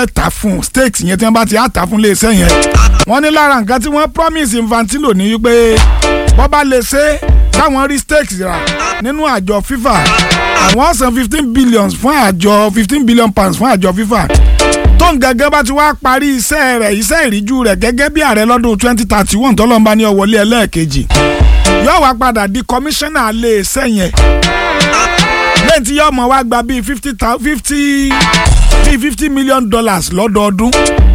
wọ́n tà fún stakes yẹn tí wọ́n bá ti á tà fún iléeṣẹ́ yẹn wọ́n ní lára nǹkan tí wọ́n promise Infantino ní wípé bọ́ bá lè ṣe káwọn rí stakes rà nínú àjọ FIFA àwọn san fifteen billion fún àjọ fifteen billion pounds fún àjọ FIFA tó ń gẹ́gẹ́ bá ti wá parí iṣẹ́ rẹ̀ iṣẹ́ ìríjú rẹ̀ gẹ́gẹ́ bí ààrẹ lọ́dún twenty thirty one tọ́lọ́mbá ní ọ̀wọ́lé ẹlẹ́ẹ̀kejì yóò wá padà di kọmíṣánná ilé iṣẹ́ yẹn lẹ́yìn tí yóò mọ̀ wá gba bíi fifty fifty bíi fifty million dollars lọ́dọọdún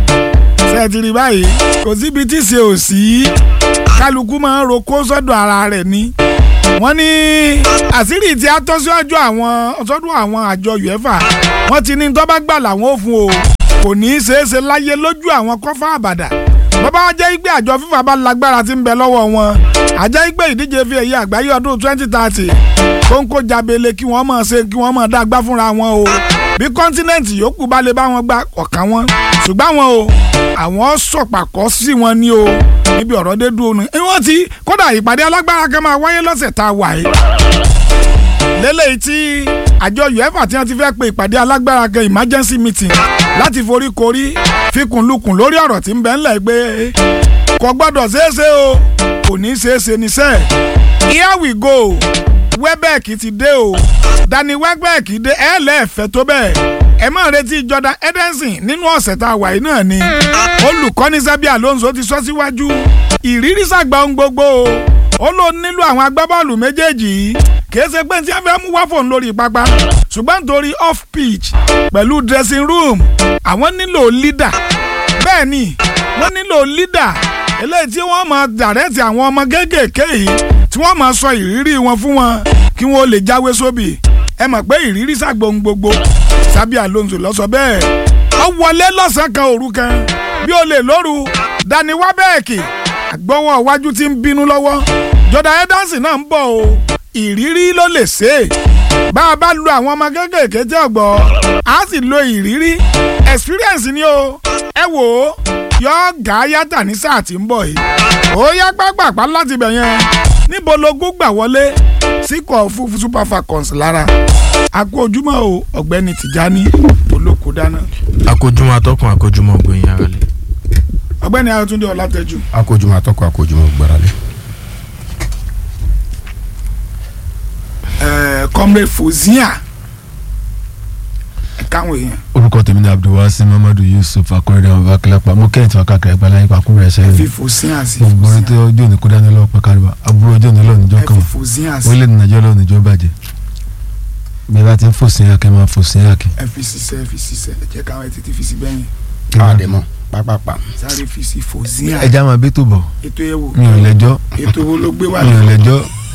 ṣe ti rí báyìí kò síbi tí ṣe ò sí kálukú máa ń roko sọ́dọ̀ ara rẹ̀ ni wọ́n ní àṣírí tí a tọ́ síwájú àwọn sọ́dọ̀ àwọn àjọ uefa wọ́n ti ní tó bá gbà làwọn ò fún o kò ní í ṣeé ṣe láyé lójú àwọn kọ́fà àbàdà bàbá wa jẹ́ ìgbé àjọ fífa bá lágbára tí ń bẹ lọ́wọ́ wọn àjẹ́ ìgbé ìdíje fi èyí àgbáyé ọdún twenty thirty kóńkó jabele kí wọ́n máa ṣe kí wọ́n máa dá gbá fúnra wọn o bí kọ́ńtínẹ́ǹtì yòókù bá lè bá wọn gba ọ̀kan wọn ṣùgbọ́n wọn o àwọn sọ̀pàkọ́ sí wọn ní o níbi ọ̀rọ̀ dé dúró ni wọ́n ti kódà ìpàdé alágbára kan máa wáyé lọ́sẹ̀ tá a wà yìí lélẹ́yìí tí àjọ uefa tí wọ́n ti fẹ́ pe ìpàdé alágbára kan emergency meeting láti forí korí fikùnlukùn lórí ọ̀rọ̀ tí ń bẹ ńlẹ̀ gbé kò gbọ́dọ̀ ṣeéṣe o kò ní í ṣeéṣe níṣẹ́ here we go Welbeck ti dé o Danny Welbeck dé ẹ lẹ́ẹ̀fẹ́ tó bẹ́ẹ̀ ẹ máa retí Jordan Henderson nínú ọ̀sẹ̀ tá a wà yìí náà ni olùkọ́ni Xabi Alonso ti sọ síwájú ìrírí sàgbà ohun gbogbo o ó ló nílò àwọn agbábọ́ọ̀lù méjèèjì yìí kìí ṣe pé tí a fẹ́ mú wá fòun lórí pápá ṣùgbọ́n nítorí off pitch pẹ̀lú dressing room àwọn nílò leader bẹ́ẹ̀ ni wọ́n nílò leader eléyìí tí wọ́n máa dàrẹ́tì àwọn ọmọ kéékèèké yìí tí wọ́n máa sọ ìrírí wọn fún wọn kí wọ́n lè jáwé sóbì ẹ mọ̀ pé ìrírí sàgbóhun gbogbo Xabi Alonso ló sọ bẹ́ẹ̀ ó wọlé lọ́sàn-án kan òru kan bí ó lè lóru Danny Welbeck àgbọ̀wọ́ iwájú tí ń bínú lọ́wọ́ Jordan Henderson náà ń bọ̀ o ìrírí ló lè ṣe é bá a bá lu àwọn ọmọ kéékèèké tí ọgbọ a sì lo ìrírí experience ni o ẹ wò ó yọ gà yàtà ní sáà tí ń bọ̀ yìí ó yá pápápá láti bẹ̀ yẹn níbo logún gbà wọlé síkọ̀ fún super falcons lára àkó ojúmọ́ o ọ̀gbẹ́ni Tìjání olóko dáná. akójúmọ́ atọ́kùn akójúmọ́ gbòyìn ara lẹ̀. ọ̀gbẹ́ni Ayọ̀túndé Ọlátẹ́jú. akójúmọ́ atọ́kùn akójúmọ́ gbáralé. comrade Fozia káwọn èèyàn. orúkọ tèmi ni abdulwasi mamadu yusuf akọrẹdẹ ọba kílápá mo kẹ́hìn tí wọ́n káàkiri àgbàlá yín pàkó rẹ̀ sẹ́yìn fi Fozia sí gbogbo orin tó ọjọ́ òní kó dání lọ́wọ́ pẹ̀káríwá àbúrò ọjọ́ òní lọ́wọ́ níjọ́ kan fi Fozia sí orílẹ̀-èdè nàìjíríà lọ́wọ́ níjọ́ bàjẹ́ bí bá ti ń fòsìn yàkẹ́ máa fòsìn yàkẹ́. ẹ fi ṣiṣẹ́ ẹ fi ṣiṣẹ́ ẹ jẹ́ káwọn ẹ tètè fi sí bẹ́yìn àdèmọ pápápá. sáré fi sí Fozia ẹja máa bí tó bọ̀ ètò ẹ̀wò mi ò lẹ́jọ́ ètò wo ló gbé wá mi ò lẹ́jọ́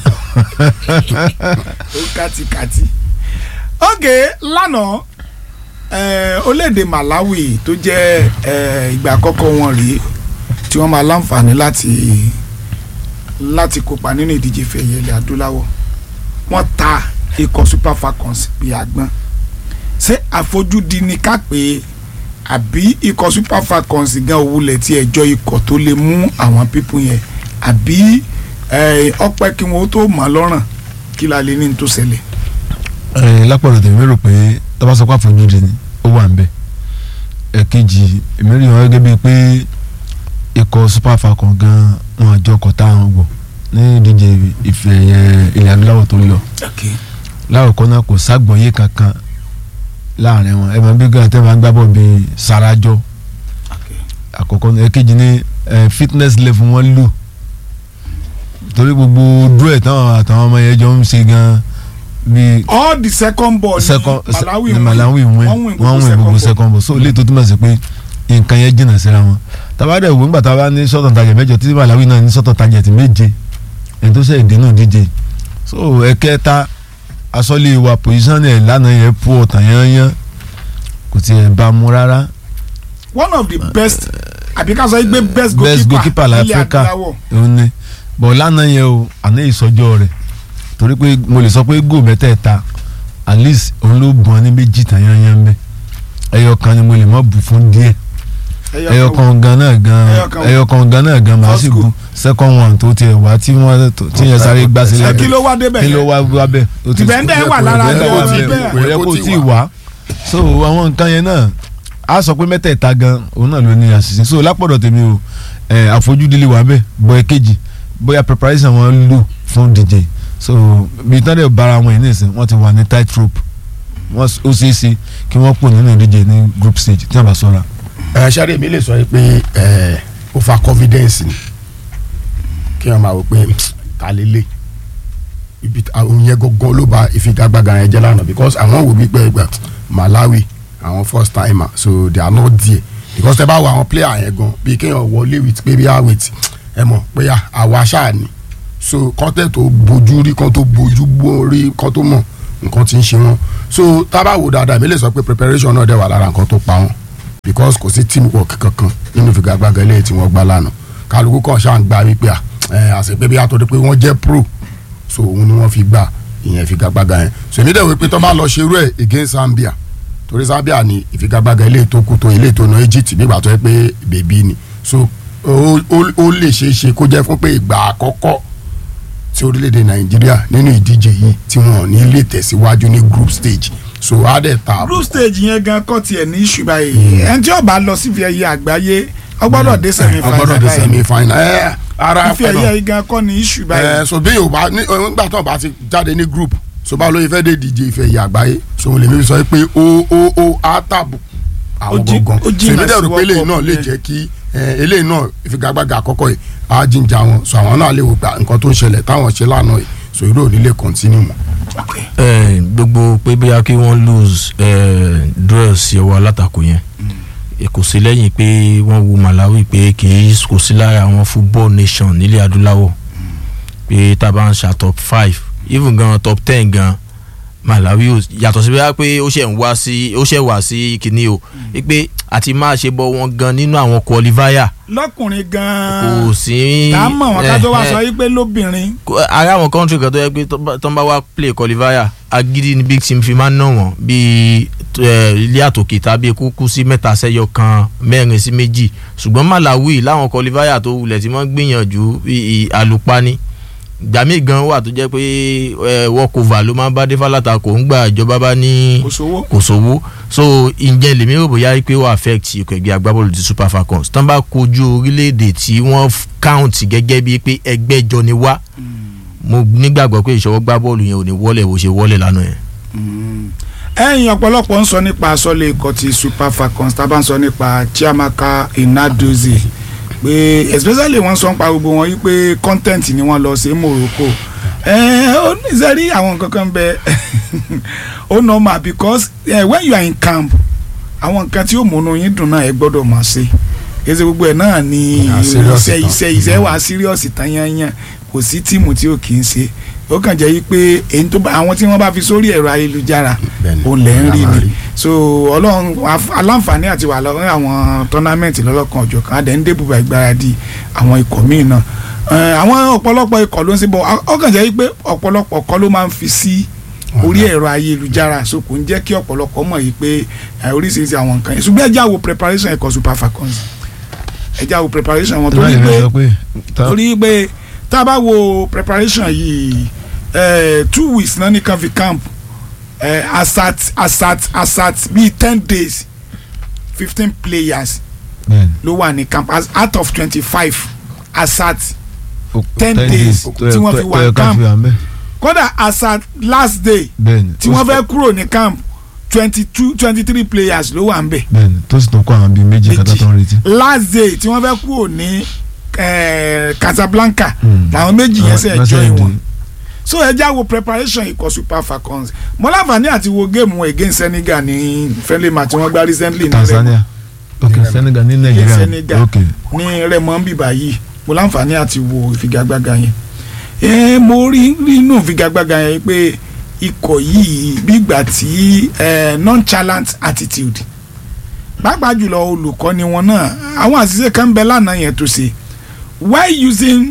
ó kàtìkàtì. ok lánàá eh, orílẹ̀-èdè Malawi tó jẹ́ eh, ìgbà àkọ́kọ́ wọn rèé tí wọ́n máa láǹfààní láti láti kópa nínú ìdíje fẹ̀yẹ̀ ilẹ̀ adúláwọ̀ wọ́n ta ikọ̀ Super Falcons bíi àgbọn ṣé àfojúdi ni ká pé àbí ikọ̀ Super Falcons gan òwúlẹ̀ tí ẹjọ́ ikọ̀ tó lè mú àwọn pípín yẹn àbí ọpẹ́ kí wọ́n tó mọ̀ lọ́rùn kí la lè ní tó ṣẹlẹ̀. lápọ̀lọ̀ tèmi rò pé tọ́ba sọ pé àfojúdi ni ó wà nbẹ ẹ̀kejì èmi rí wọn gẹ́gẹ́ bíi pé ikọ̀ Super Falcons gan wọn àjọ ọkọ̀ táwọn gbọ̀ ní ìdíje ìfẹ́ ilẹ̀ adúláwọ̀ tó ń lọ láwùkọ́ náà kò ságbọ̀nyé kankan láàrin wọn ẹ máa bí gan tẹ́ máa ń gbábọ̀ bíi sarajọ àkọ́kọ́ náà ẹ̀kejì ní fitness level wọn lù torí gbogbo dúró ẹ̀ táwọn àtàwọn ọmọ yẹn jọ ń ṣe gan bíi all the second ball second ni Malawi ni Malawi win wọ́n win gbogbo second ball so ilé tó túmọ̀ sí pé nǹkan yẹn jìnnà síra wọn tabadẹ wo ńgbà táwa ní sọ́tọ̀ tajẹ̀ mẹ́jọ tí Malawi náà ní sọ́tọ̀ tajẹ̀ tí méje ẹni tó ṣe ìdènà díje so ẹ̀kẹta asọ́lé wa position ẹ̀ lánàá yẹn pu ọ̀tàn yányán kò tiẹ̀ bá mu rárá. one of the best àbí ká sọ pé best best goalkeeper ilẹ̀ láfíríkà adúláwọ̀ òun ni bọ̀ lánàá yẹn o àná ìsọjọ́ rẹ̀ torí pé mo lè sọ pé góò mẹ́tẹ̀ẹ̀ta at least òun ló bùn ọ́ ní méjì tàn yányán bẹ́ẹ̀ ẹyọ kan ni mo lè mọ́ bù fún díẹ̀ ẹyọ kan gan náà gan Ẹyọ kan- ẹyọ kan gan náà gan màá sì First bu second one tó tiẹ̀ wá tí wọ́n tí yẹn sáré gbá sílẹ̀ ẹ kí ló wá débẹ̀ kí ló yẹn wá wá bẹ́ẹ̀ o ti Dìbẹ́ndẹ̀ wà lára Dìbẹ́ndẹ̀ rẹ̀, wà ó ti bẹ́ẹ̀, bẹ́ẹ̀. kò yẹ kó tí ì wá so àwọn nǹkan yẹn náà a sọ pé mẹ́tẹ̀ẹ̀ta gan òun náà ló ní àṣìṣe so lápọ̀dọ̀ tèmi o ẹ, àfojúdílé wà bẹ́ẹ̀ bọ́ ẹ kejì bóyá preparation wọn lò fún DJ so bí tán dẹ̀ bára wọn yìí nìsín wọ́n ti wà ní tight rope wọ́n s- ó ṣeé ṣe kí wọ́n pò nínú ìdíje ní group stage tí wọ́n bá sọ̀ra. ẹ ṣáré mi lè sọ yìí pé ẹ over confidence ni kí wọn máa wò pé ta lélẹ̀ ibi àwọn yẹn gangan ló ba ìfigagbága yẹn jẹ́ lánàá because àwọn wò mí pé ẹgbẹ́ Malawi àwọn first timer so they are not there because tẹ bá wo àwọn player yẹn gan bí kéèyàn wọlé with pé bí with ẹ mọ̀ pé àwa ṣáà ni so kọ́tẹ́ tó bójú rí kan tó bójú rí kan tó mọ̀ nǹkan tí ń ṣe wọn so tá a bá wò dáadáa mi lè sọ pé preparation náà dẹ̀ wà lára nǹkan tó pa wọn because kò sí team work kankan nínú ìfigagbága eléyìí tí wọ́n gbá lánàá kálukú kan ṣáà ń gba wípé à ẹ àṣepé bí àtọ́jú pé wọ́n jẹ́ pro so òun ni wọ́n fi gbà ìyẹn ìfigagbága yẹn so èmi dẹ̀ wí pé tó bá lọ ṣerú ẹ̀ against Zambia torí Zambia ni ìfigagbága eléyìí tó kù tó eléyìí tó na Egypt nígbà tó yẹ pé bèbí ni so ó ó- ó lè ṣeé ṣe kó jẹ́ fún pé ìgbà àkọ́kọ́ tí orílẹ̀-èdè Nàìjíríà nínú ìdíje yìí tí wọn ò ní lè tẹ̀síwájú ní group stage so á dẹ̀ ta group stage yẹn gan kọ́ tiẹ̀ ní ìṣù báyìí ẹni tí ó bá lọ sí ife ẹ̀yẹ àgbáyé ó gbọ́dọ̀ dé semi ọgbọ́dọ̀ dé semi final ẹ ara ife ẹ̀yẹ yìí gan kọ́ ní ìṣù báyìí ẹ so bí yorùbá ní nígbà tó bá ti jáde ní group so bá lóye fẹ́ dé díje ìfẹ́ ìyá àgbáyé so mo lè mi sọ pé ó ó ó á tàbù àwọn Ó jí- gangan ó so jìnnà èmi dẹ̀ rò sí pé eléyìí World náà Cup lè yẹn. jẹ́ kí ẹ, eléyìí náà ìfigagbága àkọ́kọ́ yìí á jíjà wọn so àwọn náà lè wò pé nǹkan tó ń ṣẹlẹ̀ táwọn ṣe lánàá yìí so irú òní lè continue mọ́. Eh, gbogbo pé bóyá kí wọ́n lose eh, draw sí ọwọ́ alátakò yẹn Eh, kò sí lẹ́yìn pé wọ́n wo Malawi pé kì í kò sí lára àwọn football nation nílẹ̀ adúláwọ̀ pé tá a bá ń ṣa top five even gan top ten gan Malawi ò yàtọ̀ sí bóyá pé ó ṣẹ̀ ń wá sí ó ṣẹ̀ wá sí kinní o pé àti máa ṣe bọ́ wọn gan nínú àwọn qualifier lọ́kùnrin gan kò sí. tá a mọ̀ wọn ká tó wá eh, sọ yìí pé lóbìnrin Kó- ara àwọn country kan tó yẹ pé tó bá- tó ń bá wá play qualifier agídí ni big team fi máa ń ná wọn bíi eh, ilé àtòkè tàbí kúkú sí mẹ́ta sẹ́yọ kan mẹ́rin sí méjì ṣùgbọ́n Malawi láwọn qualifier tó wulẹ̀ tí wọ́n gbìyànjú i- i- àlùpani gbàmí gan wà tó jẹ́ pé eh, walkover ló máa ń bá dé fálátà kò ń gbà ìjọba bá ní kò sówó kò sówó so ǹjẹ́ lèmi rò bóyá pé ó affect ikọ̀ ẹgbẹ́ agbábọ́ọ̀lù ti Super Falcons tán bá kojú orílẹ̀-èdè tí wọ́n f- count gẹ́gẹ́ bíi pé ẹgbẹ́ jọ ni wá mo nígbàgbọ́ pé ìṣọwọ́ gbá bọ́ọ̀lù yẹn ò ní wọlé bó ṣe wọlé lánàá yẹn. ẹ̀yin ọ̀pọ̀lọpọ̀ ń sọ nípa asọ́lé ikọ̀ ti Super Falcons tá a bá ń sọ nípa Chiamaka Inadozie pé especially wọ́n sọ nípa gbogbo wọn yìí pé content ni wọ́n lọ sí Morocco ẹ̀ ó ní sẹ́rí àwọn nǹkan kan bẹ ó normal because eh, when you are in camp àwọn nǹkan tí ó múnú yín dùn náà ẹ gbọ́dọ̀ máa ṣe èsì gbogbo ẹ̀ náà ni Ah, serious iṣẹ́ tán. iṣẹ́ iṣẹ́ wà serious tán yányán kò sí tíìmù tí ò kì í ṣe ó kàn jẹ́ yí pé èyí tó bá àwọn tí wọ́n bá fi sórí ẹ̀rọ ayélujára Bẹ́ẹ̀ni, ó lẹ̀ ń rí la máa ni rí. so ọlọ́run af- aláǹfààní àti wà lọ́wọ́ àwọn tọ́námẹ́ǹtì lọ́lọ́kan ọ̀jọ̀ kan adẹ̀ ń débùbà ìgbáradì àwọn ikọ̀ míì náà Eh, àwọn ọ̀pọ̀lọpọ̀ ikọ̀ ló ń ṣe bọ̀ ó kàn jẹ́ yí pé ọ̀pọ̀lọpọ̀ kọ́ ló máa ń fi sí orí ẹ̀rọ ayélujára so kò ń jẹ́ kí ọ̀pọ̀lọpọ̀ mọ̀ yìí pé eh, oríṣiríṣi àwọn nǹkan yẹn ṣùgbọ́n ẹ já wo preparation ẹ̀kọ́ Super Falcons ẹ já wo preparation wọn torí pé torí pé tá a bá wo preparation yìí eh, two weeks náà ní kan fi camp eh, asat asat asat bíi ten days fifteen players ló wà ní camp as out of twenty-five asat ten days tí wọ́n fi wà camp. kódà asat last day bẹ́ẹ̀ni tí wọ́n fẹ́ kúrò ní camp twenty-two twenty-three players ló wà ń bẹ̀ bẹ́ẹ̀ni tó sì tún kó àwọn bíi méjì kátà tó ń retí. last day tí wọ́n fẹ́ kúrò ní eh, Casablanca Hmm. làwọn méjì yẹn ṣe Lọ́sẹ̀ join ìdí. wọn so ẹ já wo preparation ikọ̀ Super Falcons mo láǹfààní àti wo géèmù against Senegal ní friendly match tí wọ́n gbá recently ní Remo Tanzania ok Senegal ní Nàìjíríà Senegal. ok ní Remo ń bìbà yìí mo láǹfààní àti wo ìfigagbága yẹn ẹ mo rí rí inú ìfigagbága yẹn pé ikọ̀ yìí bígbà tí eh, nonchalant attitude pàápàá jùlọ olùkọ́ni wọn náà àwọn àṣìṣe kan ń bẹ lánàá yẹn tó ṣe why using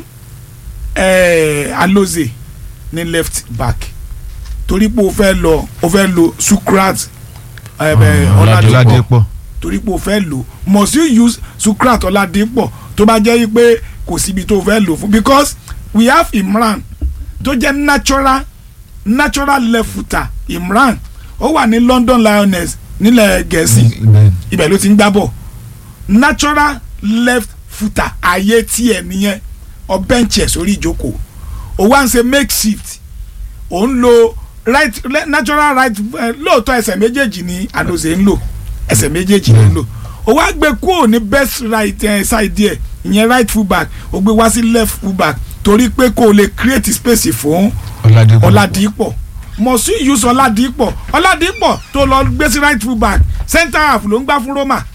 eh, Alozie ní left back torí pé o fẹ́ lọ o fẹ́ lo Sukrat eh, eh, Ọládipọ̀ Ọládépọ̀ torí pé o fẹ́ lò must you use Sukrat Ọládipọ̀ tó bá jẹ́ pé kò síbi tó o fẹ́ lò fún because we have Imran tó jẹ́ natural natural left footer Imran ó wà ní London Lioness nílẹ̀ gẹ̀ẹ́sì bẹ́ẹ̀ ibẹ̀ ló ti ń gbá bọ̀ natural left footer ayé tiẹ̀ nìyẹn ọ bench ẹ̀ sórí ìjókòó o wá ń ṣe makeshift ò ń lo right le- natural right eh, lóòótọ́ ẹsẹ̀ méjèèjì ni àdòsè ń lò ẹsẹ̀ méjèèjì ló ń lò o wá gbé kúrò ní best right eh, side ẹ̀ ìyẹn right full back o gbé wá sí left full back torí pé kó o lè create space fún Ọládépọ̀ ọ̀làdìpọ̀ mọ̀sí use ọ̀làdìpọ̀ ọ̀làdìpọ̀ tó lọ gbé sí right full back center half ló ń gbá fún Roma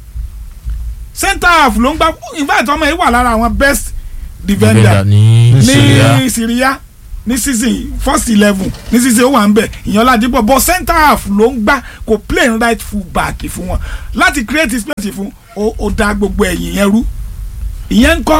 center half ló ń gbá in fact ọmọ yìí wà lára àwọn best defender defender ní Ní Syria ní Syria ní season first eleven ní season ó wà ń bẹ̀ ìyẹn ọ̀làdìpọ̀ but center half ló ń gbá kò play right full back fún wọn láti create space fún ó ó dá gbogbo ẹ̀yìn yẹn rú ìyẹn ń kọ́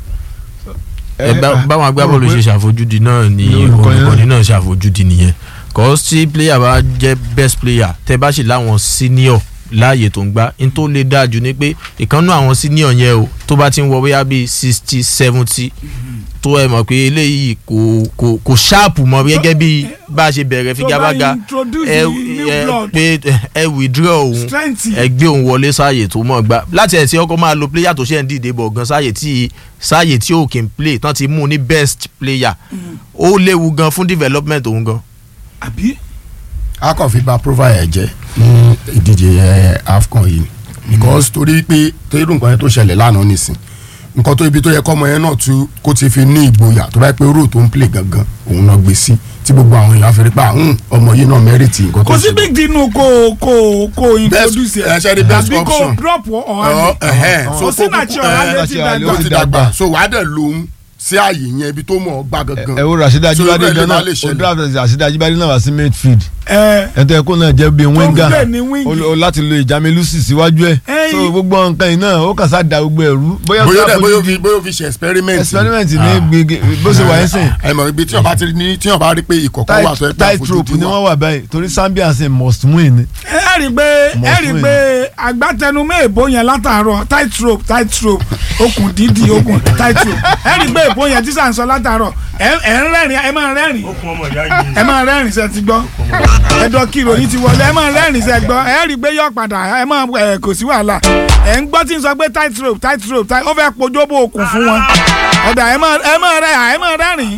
ẹ bá- báwọn agbábọ́ọ̀lù ṣe ṣàfojúdi náà ni ní olùkọ́ yẹn. olùkọ́ni náà ṣàfojúdi nìyẹn cause tí player bá jẹ́ best player tẹ́ bá sì láwọn senior láàyè tó ń gbá n tó lè dáa jù ni pé ìkànnú àwọn senior yẹn o tó bá ti ń wọ bóyá bíi sixty seventy tó ẹ mọ̀ pé eléyìí kò kò kò ṣáàpù mọ́ gẹ́gẹ́ bí bá a ṣe bẹ̀rẹ̀ figagbága introduce ẹ new ẹ blood. pé ẹ withdraw òun strength ẹ gbé òun wọlé sáàyè tó mọ̀ gbá láti ẹ̀ tí ọkọ̀ máa lo player tó ṣe ń dìde bọ̀ gan sáàyè tí sáàyè tí ó kì í play tán ti mú un ní best player ó léwu gan fún development òun gan. àbí a kàn fi ba profile ẹ jẹ ní ìdíje ẹ afcon yìí because torí pé torí nǹkan yẹn tó ṣẹlẹ̀ lánàá nìsín nǹkan tó ibi tó yẹ kọ́mọ yẹn náà tún kó ti fi ní ìgboyà tó bá yẹ pé ró tó ń play gangan òun náà gbé sí tí gbogbo àwọn èèyàn fi rí pa "Hmm, ọmọ yìí náà mẹ́rìtì nǹkan tó kò sí ṣe." big deal nù kó kó kó introduce ẹ ṣe ni best àbí kó option. drop Ọ, ọ̀hán ẹhẹ́n, ni so kò sí kó náà tí kúkú- ọ̀hán ẹ, lè ẹ, ti ẹ, dàgbà ó ti dàgbà so wàá dẹ̀ lóhun sí ààyè yẹn ibi tó mọ̀ ọ́ gbà gangan ẹ wo Rasheeda So, Ajibade irú ẹ̀ lè gan má náà lè o ṣẹlẹ̀. draft Rasheeda Ajibade náà wá sí midfield ẹ ẹ tẹ kó náà jẹ́ bíi tó ń winger play ní wing o o láti lo ìjàmílùsì síwájú ẹ Ẹyin. so gbogbo nǹkan yìí náà ó kàn sá da gbogbo ẹrú bóyá bóyá ó dẹ̀ bóyá ó fojú fi bóyá ó fi ṣe experiment experiment ní Ah. gbege bó ṣe wà ẹ́ sìn ẹ mọ̀ ibi tí wọ́n bá ti ní tí wọ́n bá rí pé ìkọ̀kọ̀ wà tó ẹ pé tight rope ni wọ́n wà báyìí torí Zambia ṣe must win ni ẹ rí i pé ẹ rí i pé agbátẹnumọ́ èbó yẹn látàárọ̀ tight rope tight rope okùn dídì okùn tight rope ẹ rí i pé èbó yẹn tí sàn sọ látàárọ̀ ẹ ẹ ń rẹ́rìn ẹ máa rẹ́rìn okun ọmọ ìyá yìí ẹ máa rẹ́rìn sẹ́ ti gbọ́ ẹ̀dọ̀ kìlò yìí ti wọlé ẹ máa rẹ́rìn sẹ́ gbọ́ ẹ rí i pé yọ padà ẹ máa ẹ kò sí wàhálà ẹ ń gbọ́ tí ń sọ pé tight rope tight rope tight ó fẹ́ pojóbó okùn fún wọn ọ̀dà ẹ máa ẹ máa rẹ́ ẹ máa rẹ́rìn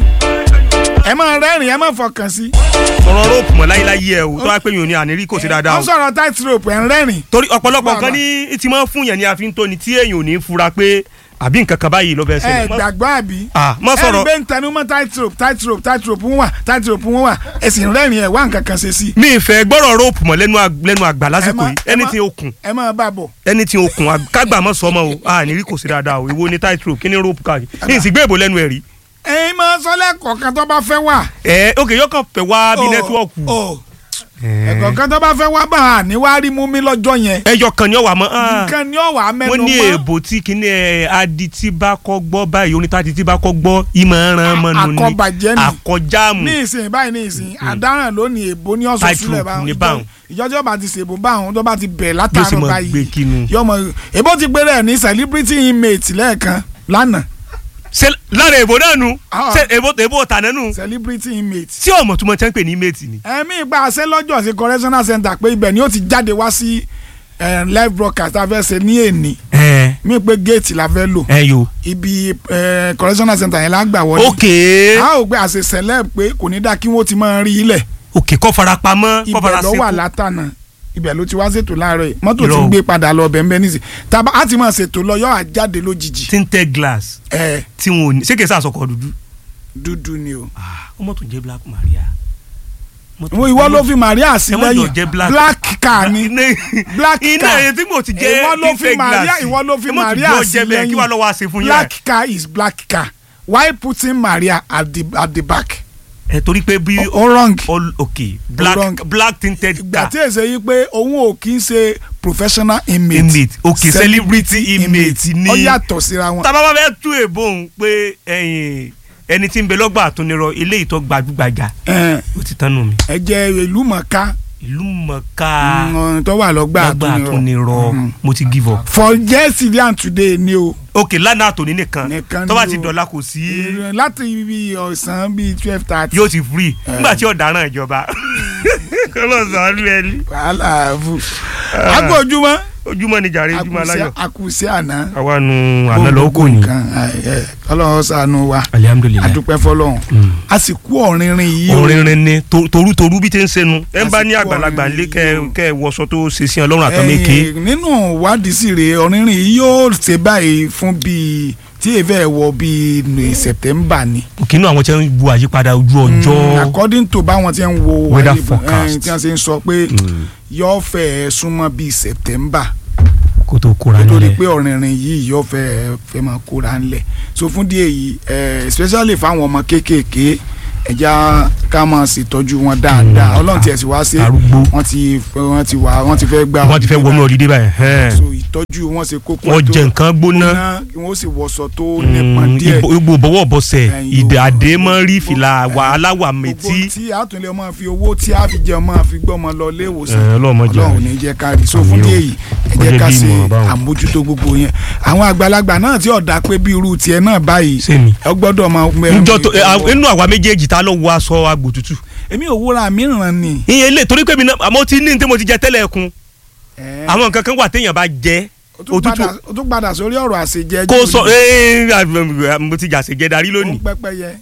ẹ máa rẹ́rìn ẹ máa fọkàn sí ọ̀rọ̀ rope mọ̀ láyéláyé ẹ o tó wá pé yòó ni ànírí kò sí dáadáa wọ́n o sọ̀rọ̀ tight rope ẹ̀ ń rẹ́rìn torí ọ̀pọ̀lọpọ̀ nǹkan Bàbá. ní tí máa ń fún yẹn ní àfi ń tó ni tí èèyàn ò ní fura pé àbí nǹkan kan báyìí ló fẹ́ ẹ ṣẹlẹ̀ Má- gbàgbọ́ àbí Ah, má ẹ rí sọ̀rọ̀ bẹ́ẹ̀ ń tẹnu mọ́ tight rope tight rope tight rope ń wà tight rope ń wà ẹ sì ń rẹ́rìn ẹ̀ wá nǹkan kan ṣe sí i mi ìfẹ́ gbọ́rọ̀ rope mọ̀ lẹ́nu ag- lẹ́nu àgbà lásìkò má- yìí ẹ ẹni má- tí okùn ẹ máa bá a bọ̀ ẹni tí okùn ag- kágbà mọ́ sọmọ o ànírí kò sí dáadáa o ìwo ni tight rope kí ni rope káàkiri ní ìsìgbé ìbò lẹ́nu ẹ̀ rí ẹ̀yin máa sọ lẹ́kọ̀ọ̀kan tó bá fẹ́ wà. ẹ ok yóò kàn fẹ́ wá bí Ọ̀, nẹ́tíwọ̀kù ọ̀. ẹ̀kọ̀ọ̀kan tó bá fẹ́ wá bá a ní wá rí mú mi lọ́jọ́ yẹn ẹyọ kan ni ó wà mọ́ ah. nǹkan ni ó wà á mẹ́nu wọ́n ní mọ́ èèbò tí kìíní ẹ̀ adití bá kọ́ gbọ́ báyìí oníta adití bá kọ́ gbọ́ ìmọ̀ ẹran mọ́nu ni Àkọ́bàjẹ́ ni. àkọjáàmù ní ìsìn báyìí ní ìsìn àdáràn lónìí èbó ní ọ̀sán Tight sílẹ̀ rope báwọn ní báwọn. ìjọjọ́ bá ti ṣèbò báwọn tó bá ti bẹ̀ Yóò sì látàárọ̀ mọ báyìí gbé kinu. yọmọ èbó ti gbé rẹ̀ ní celebrity inmate lẹ́ẹ̀kan lánàá ṣe lára èbò náà nu Ah. ṣe èbò èbò tànà nu celebrity inmate tí ọmọ tó mọ tẹ́ ń pè ní méètì ni. ẹ̀mí ìgbà àṣẹ lọ́jọ́ sí correctional center pé ibẹ̀ ni ó ti jáde wá sí eh, live broadcast tá a fẹ́ ṣe ní èní ẹ mí pé géètì la fẹ́ lò ẹ yo. ibi eh, correctional center yẹn la gbà wọlé ok a ò gbé àṣẹ celeb pé kò ní dá kí wọ́n ti máa rí ilẹ̀ ok kọ́ fara pamọ́ kọ́ ibẹ̀ fara ló wà seko látànà ibẹ̀ ló ti wá ṣètò láàárọ̀ yìí mọ́tò ti Irọ́. ń gbé padà lọ bẹ́ẹ̀ bẹ́ẹ̀ nísì tàbá a ti máa ṣètò lọ yọ àjáde lójijì tinted glass ẹ tí wọn ò ní ṣé kìí sàṣọkọ dúdú. dúdú ni o. ah ọmọ tó jẹ́ black maria. Mọ́tò- Wo ìwọ ló fi Maria sí ẹ má jọ lẹ́yìn jẹ́ black. black car ni black iná car ẹ̀yẹ tí mo ti jẹ́ ìwọ ló fi tinted Maria glass ìwọ ló fi ẹ má tún Maria jọ sí jẹ́ bẹ́ẹ̀ kí wàá lọ́ wá ṣe fún lẹ́yìn yín. black car is black car why putting Maria at the at the back ẹ torí pé bí o wrong all ok wrong. black black tinted ìgbà car tí èsè yìí pé òun ò kí ń ṣe professional inmate inmate ok celebrity inmate ni ó yàtọ̀ síra wọn. tábà bá fẹ́ tú èbó òun pé ẹ̀yìn ẹni tí ń bẹ lọ́gbà àtúnirọ ilé ìtọ́ gbajúgbajà Ẹ, ó ti tán nù mí. ẹ jẹ́ ìlú mọ̀ká ìlú mọ̀ká ọ̀rìn tó wà lọ́gbà lọ́gbà àtúnirọ̀ àtúnirọ Mhm. mo ti give up. for yesterday and today ni o ok lánàá àtòní nìkan Nìkan tó bá ni ti o. dọ̀la kò sí láti ibi ọ̀sán bíi twelve thirty. yóò ti free nígbà tí ọ̀daràn ìjọba kọ́lọ́ sàánú ẹni. wàhálà fún agbó ojúmọ́ ojúmọ́ ni jàre ojúmọ́ aláyọ̀. àkùsí àná àwa nu àná lọ́wọ́ kò ní. ọlọ́run ṣàánú wa alihamudulilayi. adúpẹ́ fọlọ́run a sì kú ọ̀rìnrìn yìí o orinrin ni to- torutoru bí ti ń senu ẹ ń bá ní Àsìkò àgbàlagbà ọ̀rìnrìn ńlẹ kẹ yìí. kẹ wọṣọ tó ṣe sí ọlọ́run àtọmẹkẹ. Eh, nínú ìwádìí sì rèé ọ̀rìnrìn yìí yóò ṣe báyìí fún bíi tí èèfẹ́ wọ bíi ní September ni kínú àwọn tí ń bu àyípadà ojú ọjọ́. according to báwọn tí ń wo Weather ayé bọ̀, eh, forecast. tí wọ́n ṣe ń sọ pé yóò fẹ́ súnmọ́ bíi September kó tó kóra nítorí nílẹ̀. pé ọ̀rìnrìn yìí yóò fẹ́ fẹ́ máa kóra ńlẹ̀ so fún díẹ̀ yìí eh, especially fáwọn ọmọ kéékèèké ẹja ká máa ṣètọ́jú wọn dáadáa Mm, ọlọ́run tiẹ̀ sì wá sí arúgbó. wọ́n ti wọ́n ti wà wọ́n ti fẹ́ gbà wọ́n ti fẹ́ wọnú ọdídé báyìí. ẹn. so ìtọ́jú wọn ṣe kókó wọ́n tó jẹ nǹkan gbóná. kí wọ́n sì wọṣọ tó nípọn Mm, díẹ̀ ibo- ibo bọ́wọ́ bọ́sẹ̀ Ẹ̀yin ìdè o. àdé mọ́ rí Gbogbo- fìlà wà aláwà gbogbo mẹ́tí. tí àtúnlẹ̀ ọmọ fi owó tí a fi jẹ ọmọ fi gbọ́ ọmọ lọ ilé ìwòsàn Ẹ, Ọlọ́run má jẹ́ ọlọ́run àrí. ní jẹ́ ká rí so Àmín fún o. díẹ̀ yìí ẹ Ó jẹ́ jẹ́ ká bí ṣe ìmọ̀ràn báwọn. àmójútó gbogbo yẹn àwọn àgbàlagbà náà tí ọ̀dà pé bí irú tiẹ̀ náà báyìí sẹ́mi. ẹ gbọ́dọ̀ máa njọ tó ẹ, à- inú àwa méjèèjì ta ló wọ aṣọ agbò tútù. èmi ò wúra mi ràn ni. iye ilé torí pé mi náà àmọ́ tí ní ní tí mo ti jẹ tẹ́lẹ̀ kun Ẹ, àwọn nǹkan kan wà téèyàn bá jẹ ó tún òtútù padà- ó tún padà sórí ọ̀rọ̀ àṣejẹ kó sọ ee mo ti jà ṣèjẹ darí lónìí. pẹ́pẹ́yẹ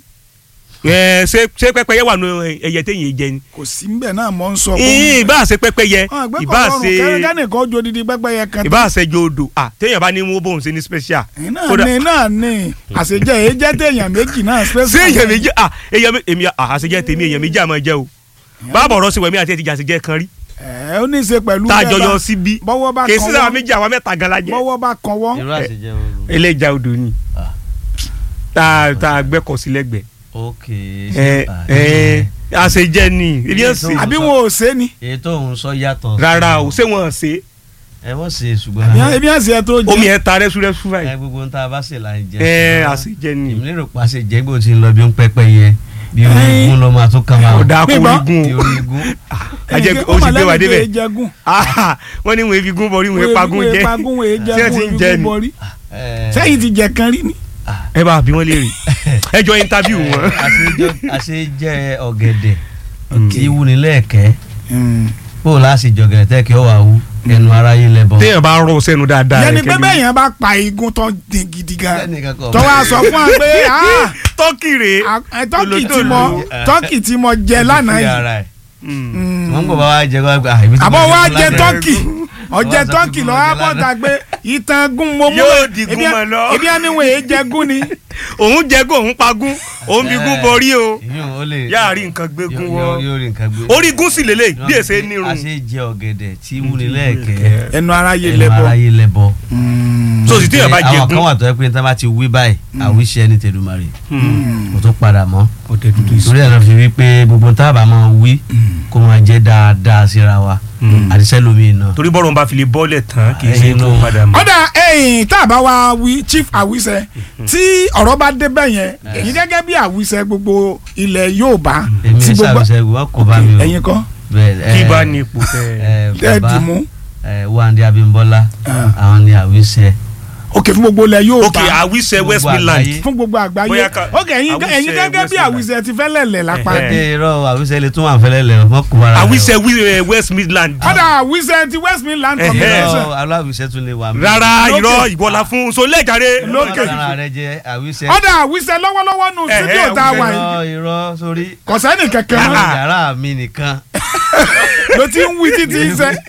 ẹ ṣé ṣé pẹ́pẹ́yẹ wà nù ẹyẹ téèyàn jẹ ni. kò sí mbẹ̀ náà mọ́ ń sọ ìyìn ìbá ṣe pẹ́pẹ́yẹ ìbá ṣe kẹ́nìkan ojú odidi pẹ́pẹ́yẹ kan ìbá ṣe jòdò à téèyàn bá ní wọ́n bóun ṣe ní special. ẹ̀yin náà Kódà- ní náà ní àṣejẹ èyí jẹ́ téèyàn méjì náà ṣé èèyàn méjì à èèyàn mé- èmi à àṣejẹ tèmi èèyàn méjì àmọ́ jẹ o báàbọ̀ ọ̀rọ̀ sí wẹ̀mí àti ẹ̀tìjà àṣejẹ kan rí ẹ ó ní í ṣe pẹ̀lú tá a bẹ́ẹ̀ jọ bá- yọ síbí bọ́wọ́ bá kì í sí sábà kàn méjì àwa mẹ́ta gan la jẹ bọ́wọ́ bá kan wọ́n irú àṣejẹ wọn lò. ẹlẹ́jà odò ni Ah. tá a tá a gbẹ́kọ̀ sí lẹ́gbẹ̀ẹ́ ok ẹ ẹ àṣejẹ ni ebi ẹ̀ sè àbí wọn ò ṣe ni èyí tó ń sọ yàtọ̀. rárá o ṣé wọn ṣe ẹ wọ́n ṣe ṣùgbọ́n. Àbí- ebi àṣẹ ẹ tó jẹ omi ẹ̀ ta rẹ́súrẹ́sú báyìí ẹ gbogbo ń tá a bá ṣe là ń jẹ. ẹ ṣùgbọ́n àṣejẹ ni èmi lérò pa ṣe jẹ́ gbòó ti ń lọ bí ó ń pẹ́pẹ́ yẹ bí orí Ẹyin. igun lọ́ máa tún kàn máa. ọ̀dà Pé bá- kórìgùn bí orí igun. ajẹ́ Ẹ̀yin o sì gbé wa ọmọlẹ́yìn débẹ̀ tó yẹ jẹgún. wọ́n ní wọn efi gún bọ̀rí wọn pagún Wọ́n jẹ́ pagún wọ́n Ṣé ẹ ti ń jẹgún jẹ ebi ni? bọ́rí ẹ, sẹ́yìn ti jẹ kan rí ni. ẹ bá bí wọ́n léèrè ẹ jọ interview wọn. àṣejẹ- àṣejẹ ọ̀gẹ̀dẹ̀ tí wúni lẹ́ẹ̀kẹ́ bó o láti jọ̀gẹ̀dẹ̀ tẹ́ kí ọ wà wú ẹnu aráyé lẹ́bọ̀. téèyàn bá rọ sẹ́nu dáadáa yẹni rẹ̀ pé kẹ́mi. bẹ́ẹ̀ yẹn bá pa igun tó dín gidi gan Lẹ́nìkan kọ̀ tó wá sọ fún wa pé ah, tọ́kì rèé ah, tọ́kì tí Tòlótòló. mo tọ́kì tí mo jẹ lánàá yìí Mm. wọ́n ń gbọ́ bá wa jẹ kó wá ibi tí àbọ̀ mo wa jẹ jẹ lánàá. tọ́kì ọjẹ Wọ́n sọ tọ́kì pé lọ mo jẹ wá bọ́ta pé ìtàn gún mo mú Yóò di ebi- gún mọ́ lọ. ebi ẹni wọ́n èé jẹ gún ni òun jẹ́gùn òun pagún òun fi gún bọ̀rí o Ìyún ó lè yáà rí nǹkan gbé gún yóò- wọ yóò- yóò rí nǹkan gbé. orí gún sì lélẹ̀ bí èsè nírun àṣejẹ ọ̀gẹ̀dẹ̀ tí wúni lẹ́ẹ̀kẹ́ ẹnu aráyé ẹnu lẹ́bọ̀ aráyé lẹ́bọ̀. so sì téèyàn bá àwọn kan jẹ́gùn wà tó yẹ pé níta bá ti wí báyìí àwíṣẹ́ ní tẹ̀dùmarè kò tó padà mọ́ ọ̀tẹ̀ dúdú torí ẹ̀ náà fi wí pé gbogbo tá a bá máa wí kó máa jẹ́ dáadáa síra wa àti sẹ́lómi náà. torí bọ́rọ̀ ń bá fi lè bọ́lẹ̀ tán kì í ṣe Ẹyin tó ló- padà mọ́. ọ̀dà ẹ̀yìn tá a bá wa wí chief àwíṣẹ tí ọ̀rọ̀ bá dé bẹ́ẹ̀ yẹn èyí gẹ́gẹ́ bí àwíṣẹ gbogbo ilẹ̀ Yorùbá èmi tí ní gbogbo sàbẹ̀sẹ̀gùn wọn kò bá mi o. ẹ̀yin kan Bẹ́ẹ̀, kí ẹ, bá ní ipò tẹ ẹ, tẹ́ bàbá dì mú ẹ, Wándé Abímbọ́lá Ah. àwọn ni àwíṣẹ́. òkè fún gbogbo ilẹ̀ Yorùbá ok àwíṣẹ Gbogbo West Midland àgbáyé. fún gbogbo àgbáyé Bóyá ká- òkè ẹ̀yin Àwíṣẹ ẹ̀yin gẹ́gẹ́ bí West àwíṣẹ ti fẹ́ lẹ̀lẹ̀ lápá Ẹ̀hẹ́. ẹ irọ́ àwíṣẹ́ lè tún wà fẹ́lẹ́ lẹ̀ mọ́ kó bára rẹ̀ o. àwíṣẹ Wi- eh, West Midland ọ̀dà àwíṣẹ ti West Midland Ẹ̀hẹ́. communication irọ́ aláwíṣẹ́ tún lè wà mí. rárá Lókè. irọ́ ìwọlá fún so lẹ́jàre Lókè. Bára rẹ̀ jẹ́ àwíṣẹ́. ọ̀dà àwíṣẹ lọ́wọ́lọ́wọ́ nù Ẹ̀hẹ́, studio tá a wà yìí irọ́ irọ́ sórí. kò sẹ́ni kẹ̀kẹ́ Ah. mọ́ yàrá mi nìkan. ló ti ń wí títí ń sẹ́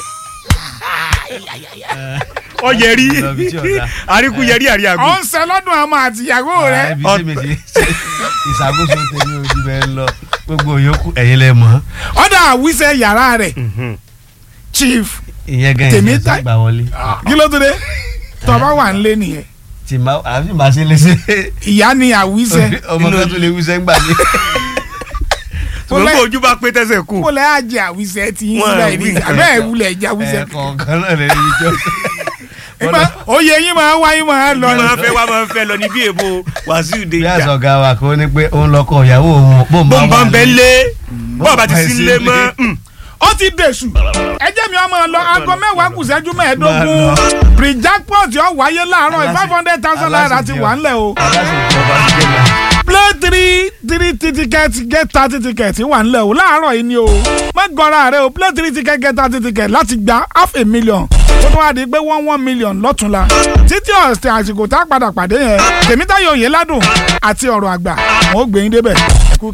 ọyẹrí Lọ bí tí ọ̀dà. àríkú yẹrí àríyàgò ọ̀ ń sẹ́ lọ́dún àmọ́ àtìyàwó rẹ̀ ibi tí mi ti ìṣàkóso tèmi ojú bẹ́ẹ̀ ń lọ gbogbo yòókù ẹ̀yin lẹ mọ̀. ọ̀dà àwíṣẹ yàrá rẹ̀ chief ìyẹn gan Tèmi ìyẹn ta- sì gbà wọlé. kí ló tó dé tọ́ba wà ń lé nìyẹn tí ma àbí màá ṣe lè ṣe ìyá ni àwíṣẹ ọmọ kan tó lè wíṣẹ́ ń gbà mí. ṣùgbọ́n kó ojú bá pé tẹ́sẹ̀ kù kó lẹ́ àjẹ àwíṣẹ tí yín Wọ́n síbẹ̀ wí ní nǹkan abẹ́ kan. ìwúlẹ̀ ìjà àwíṣẹ ẹ̀ẹ̀kọ̀ọ̀kan náà lè rí ijó. ìgbà oyè yín máa wá yín máa lọ bí ni. máa fẹ́ wá máa fẹ́ lọ ní bí èbó Wàsíù bí Déjà àṣọ̀gá wa kò ní pé òun lọkọ ìyàwó òun bó bó ń bá ń bẹ lé bó bá ti bá sí sí lé lé. mọ́ mm. ó ti dèṣù ẹjẹ́ mi ọmọ lọ aago mẹ́wàá kù ṣẹ́jú mẹ́ẹ̀ẹ́dógún Máa lọ. pre-jackpot yóò wáyé láàárọ̀ five hundred thousand naira ti wà ńlẹ̀ o aláṣẹ ìjọba ti jẹ́ lọ. play three three ticket get thirty ticket wà nílẹ̀ o láàárọ̀ yìí ni o má gọra rẹ o play three ticket get thirty ticket láti gba half a million tó tún wá di pé one one million lọ́túnla títí ọ̀sẹ̀ àsìkò tá a padà pàdé yẹn tèmítayọ̀ òye ládùn àti ọ̀rọ̀ àgbà wọn ò gbẹ̀yìn débẹ̀